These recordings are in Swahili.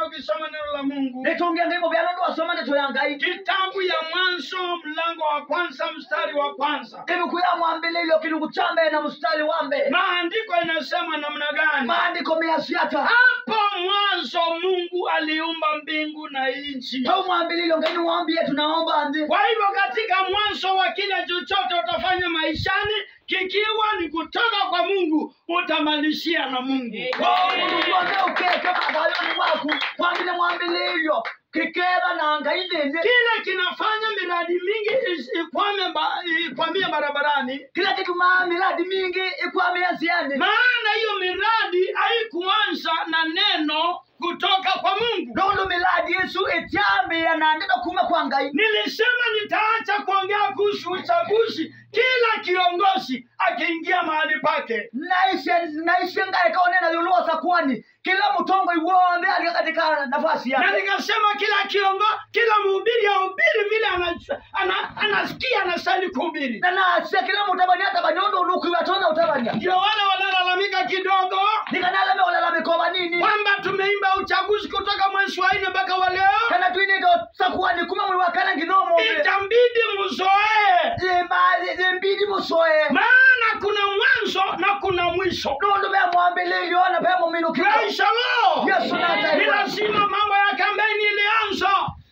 sana ukisoma neno la mungu nitungia ngimo vyalo ndwasoma nditoyangai kitabu ya mwanzo mlango wa kwanza mstari wa kwanza ndivikuya mwambililyo kilungu chambe na mstari wambe maandiko inasema namna gani maandiko meyasiata hapo mwanzo mungu aliumba mbingu na nchi pau mwambililyo ngaini wambie tunaomba ndi kwa hivyo katika mwanzo wa kila chochote utafanya maishani kikiwa ni kutoka kwa mungu utamalishia na mungu uonde ukeke magaloni waku kwambile mwambililyo kikeva na ngaidhindi kile kinafanya miradi mingi is- ikwame ba- ikwamie barabarani kila kitu maa miradi mingi ikwamia nziani maana hiyo miradi haikuanza na neno kutoka kwa mungu nundu miradi yesu ityambia na ndino kuma kwa ngai nilisema nitaacha kuongea kuhusu uchaguzi kila kiongozi akiingia mahali pake naishe naishe ngai kaonena yuluosa kwani kila mutongo iwonde alika katika nafasi na yake nikasema kila kiongo kila mhubiri ahubiri vile ana- ana- anasikia anastahili kuhubiri na nase kila mutabania tabania undu ulukiwatona utabania ndio wale wanalalamika kidogo nikanalame olalamikoba nini kwamba tumeimba uchaguzi kutoka mwezi wa nne mpaka wa leo kana twinito sakuani kuma mwi wakana nginomo itambidi mzoee imbidi musoe maana kuna mwanzo na kuna mwisho nundu be mwambililyo na pe muminukio Praise the Lord. Yesu na ni taifa. lazima mambo ya kampeni ilianza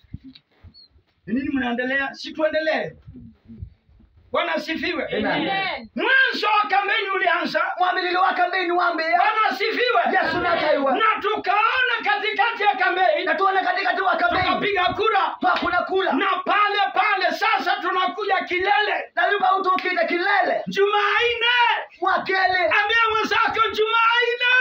Ni nini mnaendelea si tuendelee bwana asifiwe Amen. mwanzo wa kampeni ulianza mwambililyo wa kambeni wambia bwana asifiwe Yesu na taifa. na tukaona katikati ya kampeni natuone katikati wa kambeni tukapiga kura twakuna kula na pale pale sasa tunakuja kilele nayuba utukite kilele jumanne mwakele ambia mwenzako jumanne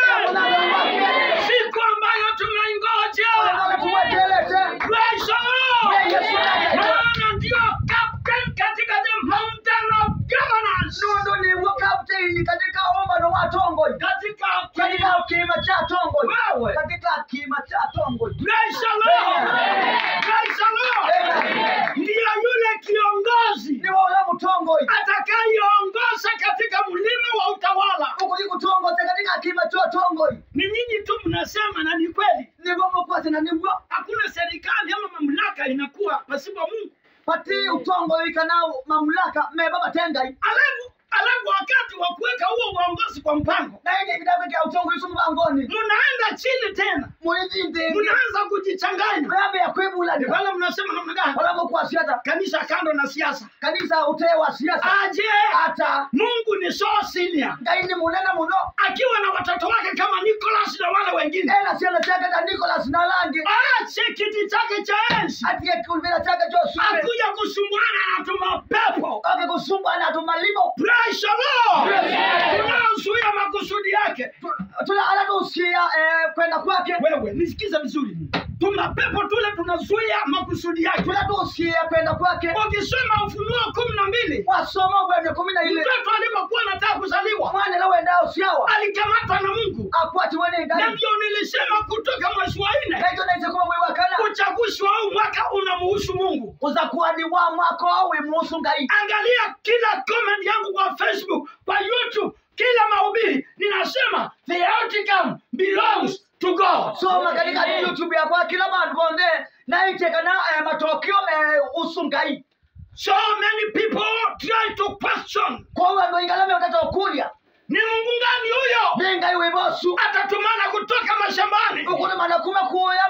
mwakele siku ambayo tunaingoja tuwekelete Praise the Lord. Yes, Lord. maana ndio captain katika the mountain of governance nundu niwo kapteni katika ombano wa tongoi katika katika kima cha tongoi Wewe. katika kima cha tongoi Praise the Lord. Praise the Lord. ndiyo yule kiongozi ni wola mutongoi atakayeongoza katika mlima wa utawala ukuli kutongoza katika kima cha tongoi ni nyinyi tu mnasema na ni kweli niwo mukwase na niwo hakuna serikali ama mamlaka inakuwa pasipo mungu pati utongoi kanao mamlaka meba batengai alafu alafu wakati wa kuweka huo uongozi kwa mpango naende kitabu kya utongoi sumu bangoni mnaenda chini tena mulizinzi mnaanza kujichanganya rambe ya kwebula Ni pale mnasema namna gani wala mukwasiata kanisa kando na siasa kanisa utee wa siasa aje hata mungu ni so senior ngai ni munene muno akiwa na watoto wake kama nicolas na wale wengine ena ciana ciake ta nicolas na langi aache kiti chake cha enzi atige kulvira chake josue akuja kusumbuana na tumapepo oke kusumbwa na tumalimo Praise the Lord. Praise the Lord. tunaozuia makusudi yake tula ala tusia eh, kwenda kwake wewe nisikize vizuri tumapepo tule tunazuia makusudi yake tula tusia kwenda kwake ukisoma ufunuo kumi na mbili wasoma bwene kumi na ile mtoto alipokuwa anataka kuzaliwa mwana la wendao siawa alikamatwa na mungu akwati wene na ngai ndio nilisema kutoka mwezi wa nne naito naise kuba mwe wakana uchaguzi wa huu mwaka unamuhusu mungu uzakuwani wa mwako awe muhusu ngai angalia kila comment yangu kwa facebook kwa youtube kila mahubiri ninasema the outcome belongs to god soma katika youtube yakwa kila bandu bonde naitekana eh, matokeo eh, usu ngai so many people try to question kwa wandu ingalame utatokulya ni mungu gani huyo ningai wibosu atatumana kutoka mashambani ukulumana kuma kuya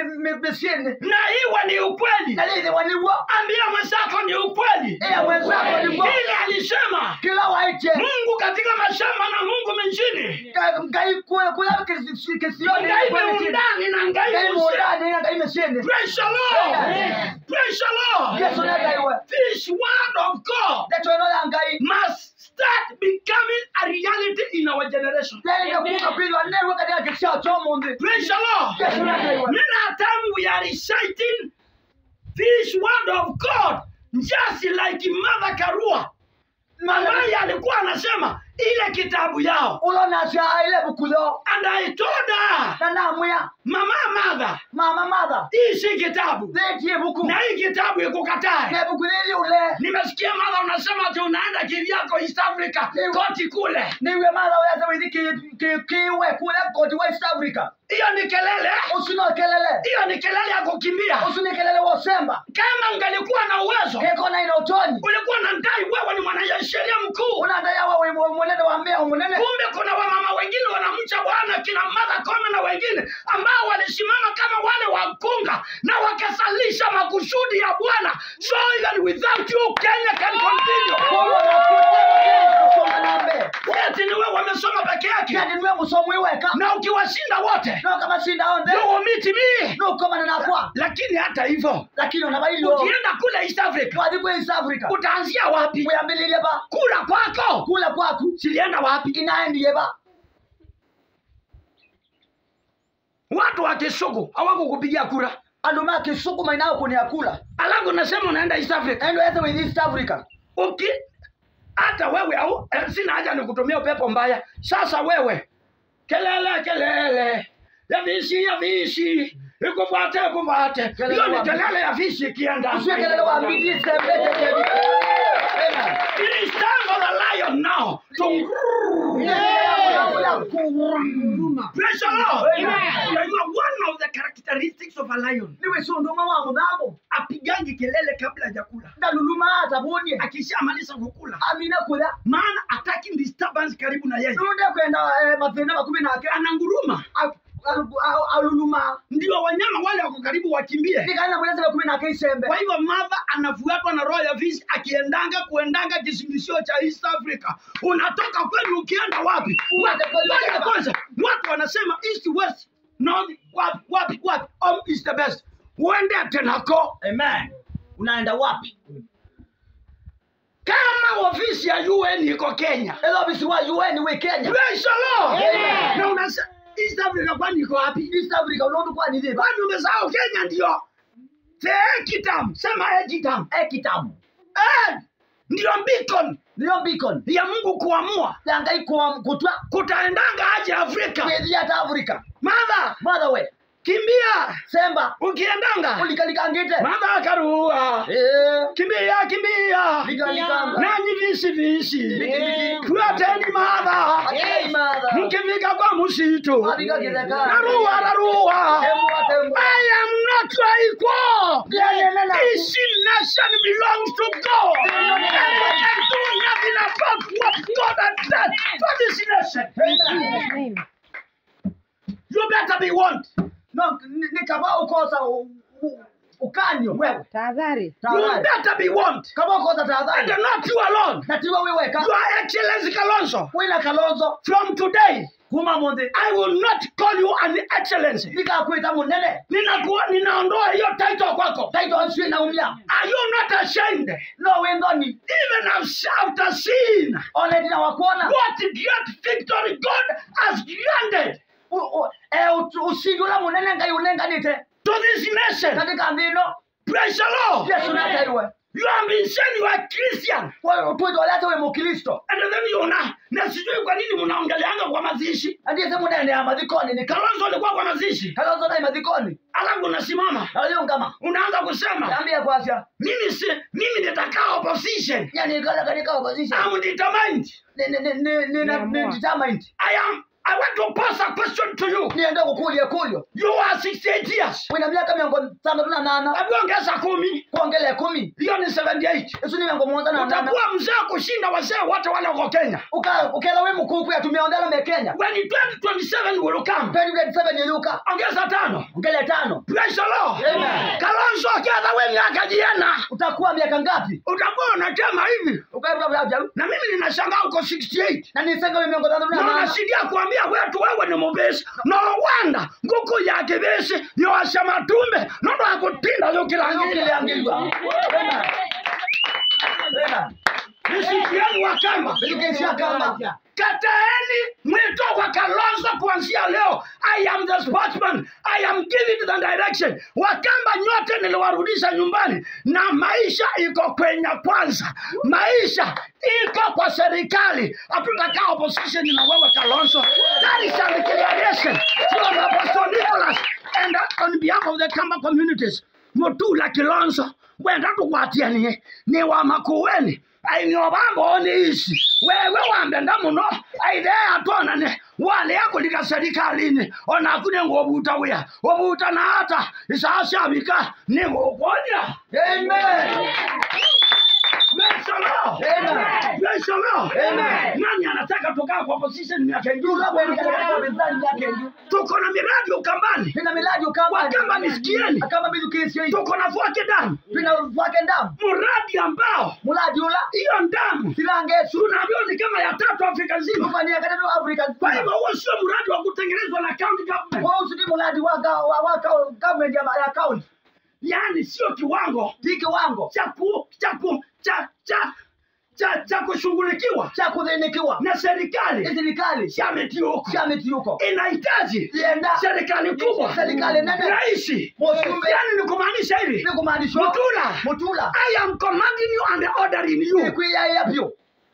misini na iwe ni ukweli nalithi waniwo ambia mwenzako ni ukweli iya mwenzako niwo ile alisema kila waiche mungu katika mashamba na mungu menjini ngai kuya kuya kisioni ngai meundani na ngai ngai muse mundani na ngai misini praise the lord Amen. praise the lord yesu negaiwe this word of god ndetoino ya ngai must start becoming a reality in our generation yaitakuka kwilwa newe katika kisao chomunthi praise the lord yesu negaiwe Many time we are reciting this word of God just like Mother Karua ambaye alikuwa anasema ile kitabu yao ulonasya ile bukulo and I told her na namwya mama mother mother mama mother hii si kitabu thetie buku na hii kitabu ikukatae na buku lili ule nimesikia madha unasema ati unaenda kivyako east africa Ni- koti kule niwe mother weza withi ki- ki- kiwe kule koti west africa hiyo ni kelele usino kelele hiyo ni kelele ya kukimbia usini kelele wosemba kama ungelikuwa na uwezo keko na ina utoni ulikuwa na ndai wewe ni mwanasheria mkuu unadayawa munene wa mbea umunene kumbe kuna wamama wengine wanamcha bwana kina madha kome na wengine ambao walisimama kama wale wakunga na wakasalisha makusudi ya bwana so even without you kenya can continue kusoma nambe ati ni wewe wamesoma peke yake kati niwe musomo iweka na ukiwashinda wote no kama shinda onde you will meet me no komana nakwa lakini hata hivyo lakini unabailo ukienda kule east africa wathi kwe east africa utaanzia wapi muyambililie ba kula kwako kula kwaku silienda wapi inaendiye ba watu wa kisugu hawakukupigia kura andu makisukuma inao kuniakula alafu nasema unaenda east africa endo eze with east africa uki hata wewe au eh, sina haja nikutumia upepo mbaya sasa wewe kelele kelele ya visi ya visi ikufuate ikufuate Kelele hiyo ni wa- kelele ya visi ikienda usiwe kelele wa mbidi sembete kebi Amen. It is time for the lion now to Praise the Lord. Amen. You are one of the characteristics of a lion. niwe sunduma wa mudhambo Apigangi kelele kabla ya kula. ndaluluma hata bunye Akishamaliza kukula, amina kula maana attacking disturbance karibu na yeye. nunde kwenda eh, mathina makumi nake Ananguruma. Al- al- al- aluluma Ndio wanyama wale wako karibu wakimbie. nikaenda muleze makumi nake isembe Kwa hivyo mother anafuatwa na roho ya fisi akiendanga kuendanga kisingizio cha East Africa. Unatoka kwenu ukienda wapi? Wapi? Ngoja kwanza. Watu wanasema east west north wapi wapi wapi. Home is the best. Uende Tenako. amen unaenda wapi Kama ofisi ya UN iko Kenya. elo ofisi wa un we kenya Praise the Lord. Amen. Na unasema East Africa kwani iko wapi? east africa unondu kwani thiba Kwani umesahau Kenya ndio? Tekitam, sema Ekitam. ekitamu Eh, ndio beacon niyo beacon ya Mungu kuamua yanga ikuwa kutwa kutaendanga aje Afrika. kwethia hata africa Madha, mother we kimbia semba ukiendanga. ulikalikangite Madha akarua. Eh, Kimbia, kimbia. likalikanga Nanyi visi visi. Eh. Fuateni madha. Hey, mother. Mkifika kwa msitu. Abika kizekana. Narua, narua. Tembua, tembua. I am not equal. Yeah, yeah, yeah, yeah. This nation belongs to God. And I can do nothing about what God has done for this nation. You better be warned. No, ni- nikava ukosa u- u- ukanyo wewe tahadhari You tahadhari better be warned. kama ukosa And tahadhari not you alone. natiwa wiweka Your Excellency Kalonzo, wina kalonzo from today, kuma muthi I will not call you an excellency. nikakwita munene Ninakuwa ninaondoa hiyo title kwako. taito nswi naumia Are you not ashamed? no windhoni Even after seeing one tina wakuona what great victory God has granted U- u- eh, ut- ushindi ula munene ngai unenganite to this nation. katika nthino Praise the Lord. yesu nakaiwe You have been saying you are Christian. twitwalete wi mukristo And then you na na sijui kwa nini mnaongeleanga kwa mazishi. andise munene ya mathikoni ni Kalonzo alikuwa kwa mazishi. kalonzo nai mathikoni Alafu unasimama naliungama unaanza kusema ambia kwasya mimi si mimi nitakaa opposition. yanikalakalika opposition I'm determined. Ni- ni- ni- ni- ni- Niamua. ni determined I am I want to pose a question to you. niende kukulya kulyo You are 68 years. wina miaka miongo tandatu na nana Hebu ongeza kumi. kuongela kumi Hiyo ni 78. isu ni miongo muonza na nana Utakuwa mzee kushinda wazee wote wale wako Kenya. Uka- ukela wi mukuku yatumia ondela me kenya When 2027 will come. 2027 yeluka Ongeza tano. ongela tano Praise the Lord. Amen. Kalonzo kiadha we miaka jiana. utakuwa miaka ngapi Utakuwa unatema hivi. ukaaa Na mimi ninashangaa uko 68. na nisenga wi miongo tandatu na Na nana unashidia kuambia wetu wewe ni mubesi. No wanda nguku ya kibesi yoasha matumbe nondo akutinda yukilangile. ukiliangilwa Nisikieni wakati kamba Education ya kamba. kataeni mwito wa kalonzo kuanzia leo i am the sportsman i am giving the direction wakamba nyote niliwarudisha nyumbani na maisha iko kwenye kwanza maisha iko kwa serikali hatutakaa opposition na wewe kalonzo that is a declaration from apostle nicholas and on behalf of the kamba communities mutula kilonzo wenda tukwatianie ni wa makueni ainyobamba oniisi wewe wambenda muno aitheya tonane wale akulika serikalini onakune ngobuta wia obuta na hata isasyabika nigukonya Amen. mesolo Amen. mesolo Amen. nani anataka tukaa kwa position miaka ingine Kweli katika mizani yake ndio. tuko na miradi ukambani Nina miladi ukamba. Wakamba nisikieni. Akamba bidu kesi hii. tuko na vuake damu Nina wake ndamu. mradi ambao Muladi ula. hiyo damu Silangesu. tunaambiwa ni kama ya tatu afrika nzima Tufanyia katika Afrika. kwa hivyo huo sio mradi wa kutengenezwa na county government Kwa hiyo si muladi wa wa wa government ya ya county. yaani sio kiwango Tiki wango. cha ku cha ku cha cha cha cha kushughulikiwa Cha kudhinikiwa. na serikali Serikali. chametioko Chamiti yuko. inahitaji Ienda. serikali kubwa Serikali nene. raisi Mosumbe. yaani ni kumaanisha hivi Ni kumaanisha. Mutula. Mutula. I am commanding you and ordering you. Siku ya yapyo.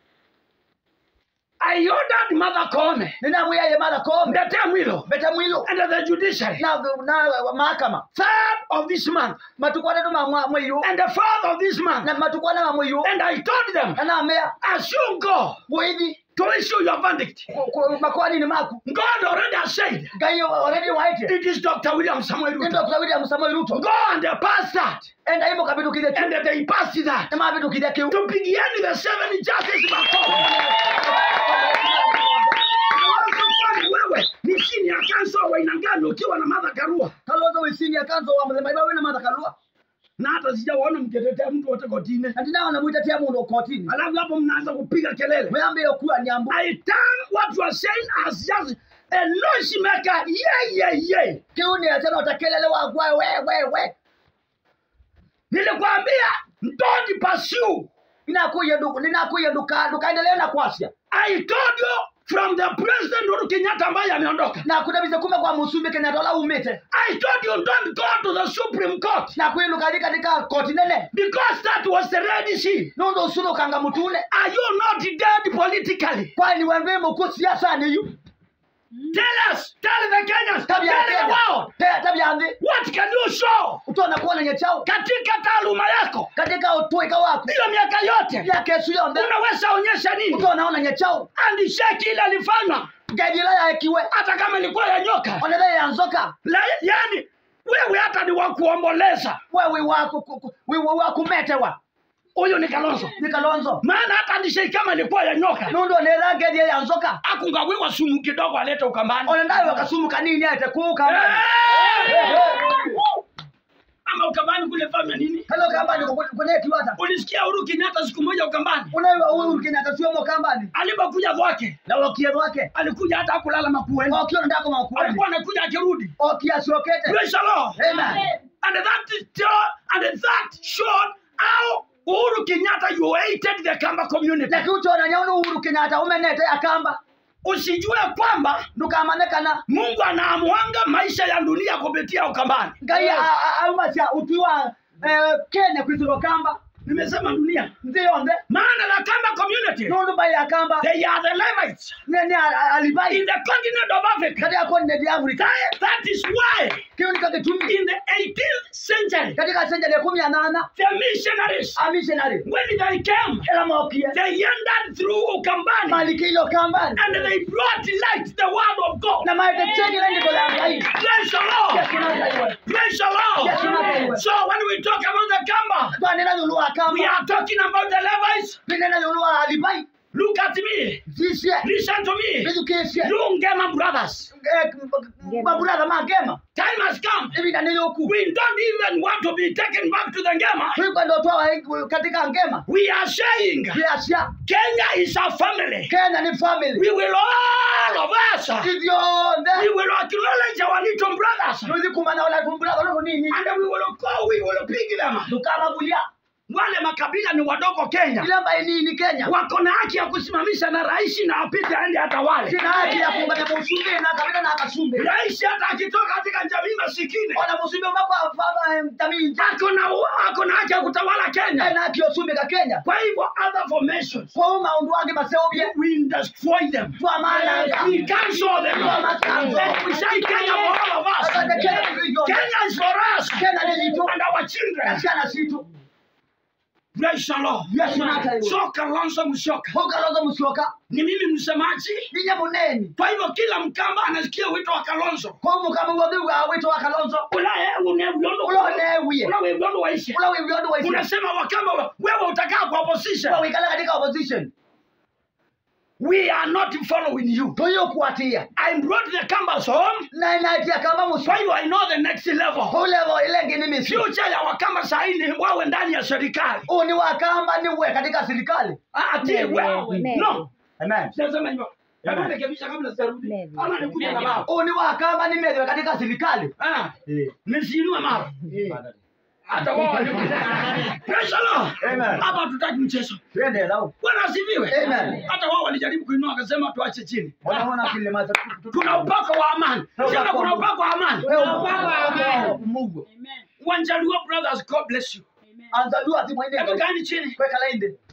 I ordered Mother Koome, Nina mwiya mara kombe. Ndete Mwilo, Beta mwilo. and the judiciary, Na na mahakama. third of this month, Matukwana tu mamwa mwiyo. and the fourth of this month. Na matukwana ma mwiyo. And I told them, Na amea. as you go Bwithi. to issue your verdict, Makwani ni maku. God already has said, Gayo already waite. it is Dr. William Samuel Ndio Ruto. kwa William Samoei Ruto. Go and pass that. Enda himo kabitu kile tu. And they passed that. Na mabitu kile kiu. Tupigieni the seven judges makofi. Kalonzo kwani wewe ni chini ya kanso wa aina gani ukiwa na Martha Karua? Kalonzo wisini ya kanzo wa mzee Baiba wena madha kalua. na hata sijawaona mkitetea mtu wote kotini. Na ndina wanamuita tia mundu kotini. Alafu hapo mnaanza kupiga kelele. Mwambe yokuwa nyambu. I turn what you are saying as just a noise maker. Yeah, yeah, yeah. Kiuni ya tena utakelele wa kwa we we we. Nilikwambia don't pursue. Ninakuya duku, ninakuya duka, dukaendelea na kwasia. I told you from the president Uhuru Kenyatta ambaye ameondoka. Na kudabiza kume kwa musumbi kenya dola umete. I told you don't go to the Supreme Court Na kuiluka katika koti nene. because that was the Red Sea. Nundo usulu kanga mutule. Are you not dead politically? Kwani wembe mkuu siasa ni yu. Tell us, tell the Kenyans, tell Tabia the Kenya. world, Te- Tabia andi. what can you show Utona kuona nyechao. katika taaluma yako Katika utuika wako. hiyo miaka yote? Ya kesu yonde. Unaweza onyesha nini? Utona ona nyechao. Handshake ile alifanywa Gajila ya ekiwe. hata kama ilikuwa ya nyoka. Onele ya nzoka. La, yani wewe hata ni wa kuomboleza. Wewe wako ku- ku- wewe wako metewa. Huyu ni Kalonzo, Ni Kalonzo. maana hata handshake kama ilikuwa ya nyoka Nundo ne rangi ya nzoka. akungawiwa sumu kidogo alete ukambani. Ona ndayo wakasumu kanini ate kuka. Eh! Ama ukambani kule fanya nini? Hello kambani kwenye kiwata. Ulisikia Uhuru Kenyatta siku moja ukambani Unayo huyu Kenyatta sio mo kambani. alipokuja kwake, Na wakia wake. alikuja hata kulala makueni, Wakia ndako makuani. alikuwa anakuja akirudi. Okia siokete. Praise the Lord. Amen. And that is and that showed how Uhuru Kenyatta you hated the Kamba community. Na kiuchona nyaunu Uhuru Kenyatta umenete akamba. Usijue kwamba Ndukamanekana. Mungu anaamuanga maisha ya dunia kupitia Ukambani. Ngai aumasia utiwa eh, Kenya kwiziro kamba. Nimesema dunia, Ndiyonde. maana the Kamba community Nundu bai akamba. they are the Levites Nene alibai. in the continent of Africa. Katika konde di Afrika. That, that is why Kiuni kakitumi. in the 18th century Katika senjali ya kumi ya nana. the missionaries A missionary. when they came Ela maokia. they entered through Ukambani Malikilo kambani. and they brought light the word of God. Na maite cheki lengi dola ngai. Praise the Lord. Yesu nakaiwe. Praise the Yes, Lord. Lord. So when we talk about the Kamba, Kwa nena yulua we kamba. are talking about the Levites. Nena yulua alibai. Look at me. Zisye. Listen to me. Bizu kesye. You Ngema brothers. Mabrada magema. Time has come. Hivi na niyoku. We don't even want to be taken back to the Ngema. Tuiko ndo toa katika ngema. We are saying Biasia. Kenya is a family. Kenya ni family. We will all of us. Hivyo We nde. will acknowledge our little brothers. Tuzi kumana wala kumbula wala nini. And we will go, we will pick them. Dukama bulia. wale makabila ni wadogo Kenya, ile ambaye ni ni Kenya wako na haki ya kusimamisha na rais na apite aende hata wale sina haki ya kuungana musumbi na kabila na kasumbi rais hata akitoka katika jamii masikini ona musumbi umapa faba mtaminja ako na ako na haki ya kutawala Kenya. na kiosumbi ka Kenya Kwa hivyo other formations kwa uma undu wange maseobye we destroy them. kwa maana We cancel them. And we say Kenya for all of us. Kenya is for us Kenya ni yitu and our children. asiana situ Praise the Lord. Yesu nataiwa So Kalonzo Musyoka hokalozo musyoka ni mimi msemaji. ninye muneni Kwa hivyo kila Mkamba anasikia wito wa Kalonzo. kwa mukama wa dhiwa wito wa kalonzo Ulaye unevyondo ulonewie ulawe vyondo waisha. ulawe vyondo waisi Unasema Wakamba wa- wewe utakaa kwa opposition. kwa wikala katika opposition We are not following you. toyo kuatia I brought the Kambas home. na inatia kama Kwa muswa hivyo I know the next level. ulevo ile ngini misi Future ya Wakamba sahi ni wawe ndani ya serikali. uni wakamba ni we katika serikali Ati Maybe, wewe. maybe. No. amen Sasa hivyo. Hebu rekebisha kabla sijarudi. Maybe. Ama nikuja na mara. uni wakamba ni medwe katika serikali Ah, nisiinue mara. Hata wao walikuja. Praise the Lord. Amen. Hapa tutaki mchezo. twende lao Bwana asifiwe. Amen. Hata wao walijaribu kuinua akasema tuache chini. wanaona kile masa Kuna upako wa amani. Sema kuna upako wa amani. Mungu Wanjaluo brothers, God bless you. anza dua ati mwende Hebu kaeni chini. kweka lainde